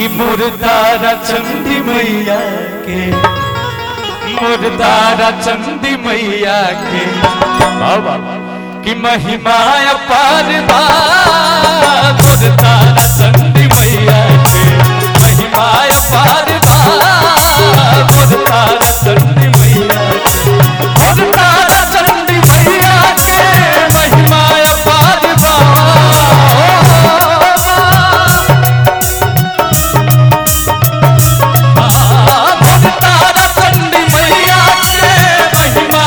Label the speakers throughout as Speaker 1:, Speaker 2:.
Speaker 1: कि मुर्दारा चंदी मैया के मुर्दारा चंदी मैया के बाबा कि महिमा अपार बा मुर्दारा चंदी मैया के महिमा अपार बा मुर्दारा चंदी मैया के मुर्दारा चंदी मैया के महिमा अपार बा तारा चंडी मैया के महिमा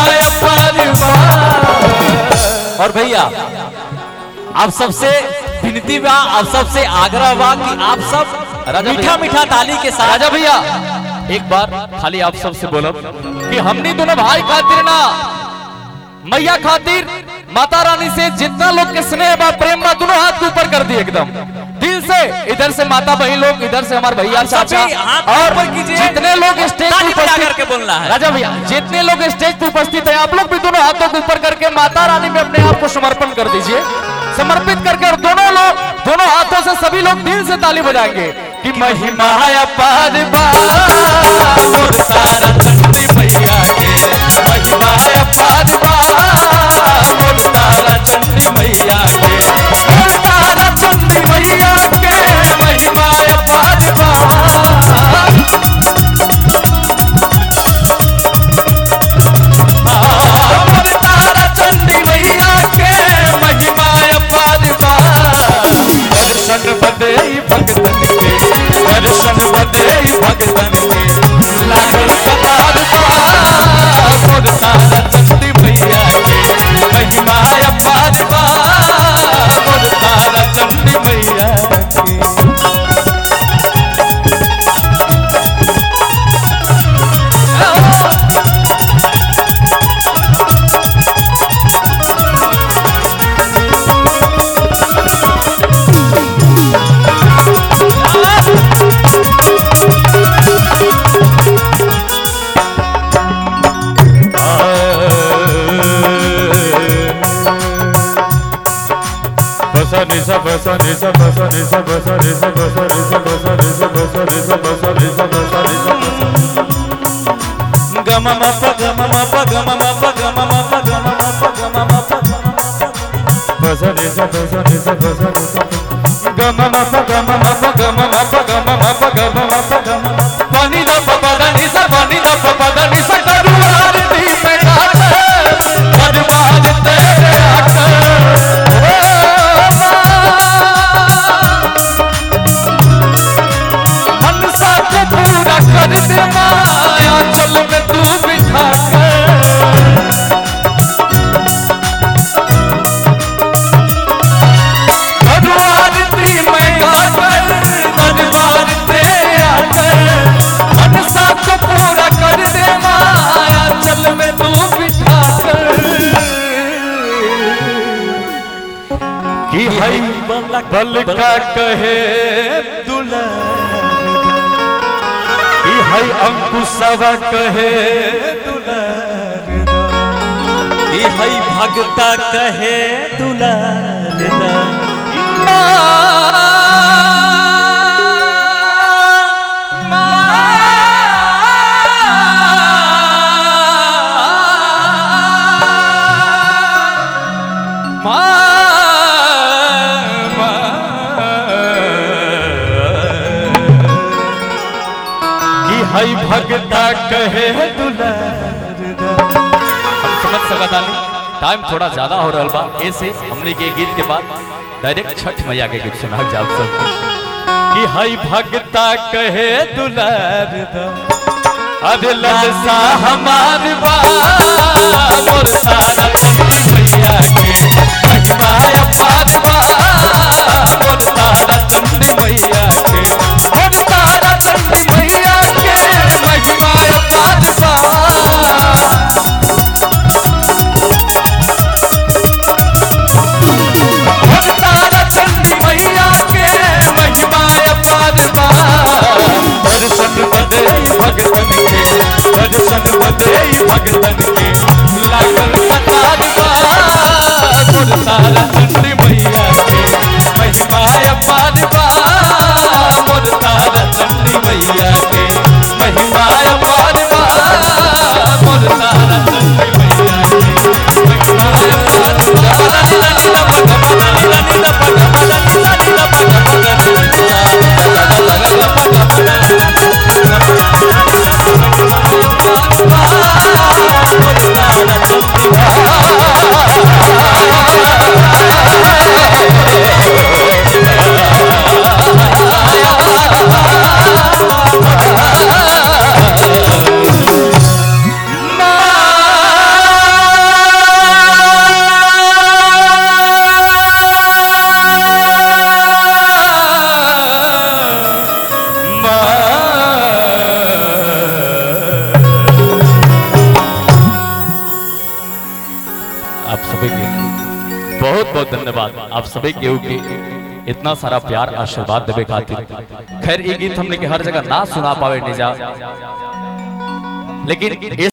Speaker 1: अपरवार।
Speaker 2: और भैया आप सबसे विनती बा आप सबसे आग्रह बा कि आप सब
Speaker 1: राजा
Speaker 2: मीठा
Speaker 1: भैया।
Speaker 2: मीठा ताली के साथ
Speaker 1: राजा भैया एक बार खाली आप सबसे बोलब कि हमनी दोनों भाई खातिर ना मैया खातिर माता रानी से जितना लोग के स्नेह बा प्रेम बा दोनों हाथ के ऊपर कर दिए एकदम दिल से इधर से माता बहन लोग इधर से हमारे भैया चाचा
Speaker 2: सभी हाथ
Speaker 1: और
Speaker 2: ऊपर कीजिए।
Speaker 1: जितने लोग स्टेज
Speaker 2: ताली
Speaker 1: पे
Speaker 2: बजा
Speaker 1: उपस्थित
Speaker 2: करके बोलना है।
Speaker 1: राजा भैया जितने लोग स्टेज पे उपस्थित है आप लोग भी दोनों हाथों को ऊपर करके माता रानी में अपने आप को समर्पण कर दीजिए समर्पित करके और दोनों लोग दोनों हाथों से सभी लोग दिल से ताली बजाएंगे कि महिमा अपार बा मोर तारा चंडी मैया के महिमा अपार बा मोर तारा चंडी मैया के मोर तारा चंडी मैया के महिमा अपार बा अमर तारा चंडी मैया के महिमा अपार बा दर्शन बदे भगतन के दर्शन बदे भगतन के लागल कतार बा मोर तारा चंडी मैया के महिमा अपार बा मोर तारा चंडी मैया के
Speaker 3: Basa nisa basa nisa basa nisa basa nisa basa nisa basa nisa basa nisa basa nisa basa nisa Gama ma pa gama ma pa gama ma pa gama ma pa gama ma pa gama ma pa Basa nisa basa nisa basa nisa Gama ma pa gama ma pa gama ma pa gama ma pa gama ma pa gama ma pa
Speaker 1: पानी दा पपा दा निसा पानी दा पपा दा निसा करुआर दी पे घाट बर्बाद तेरे आट ओ माँ मनसा को पूरा कर दे माया चल में तू बिठा कर करुआर दी मैं घाट बर्बाद तेरे आट मनसा को पूरा कर दे माया चल में तू बिठा कर कि हई बल का कहे दुलार कि हई अंकुशवा कहे दुलार
Speaker 2: ई हई भगता कहे दुलार दा।
Speaker 1: कि हई भगता कहे दुलार हम समझ सकता नहीं टाइम थोड़ा ज्यादा हो रहा बा ऐसे हमने के गीत के बाद डायरेक्ट छठ मैया के गीत सुना जाओ सब कि हई भगता कहे दुलार दा अरे ललसा हमार बा मोर तारा चंदी मैया के महिमा अपार बा मोर तारा चंदी मैया के मोर तारा चंदी मैया के महिमा अपार बा मोर तारा चंडी मैया के महिमा अपार बा दर्शन बदे भगतन के दर्शन बदे भगतन के लागल कतार बा मोर तारा चंडी मैया के महिमा अपार बा मोर तारा धन्यवाद आप सभी केहू के इतना सारा प्यार आशीर्वाद देवे खातिर खैर ये गीत हमने के हर जगह ना सुना पावे निजा लेकिन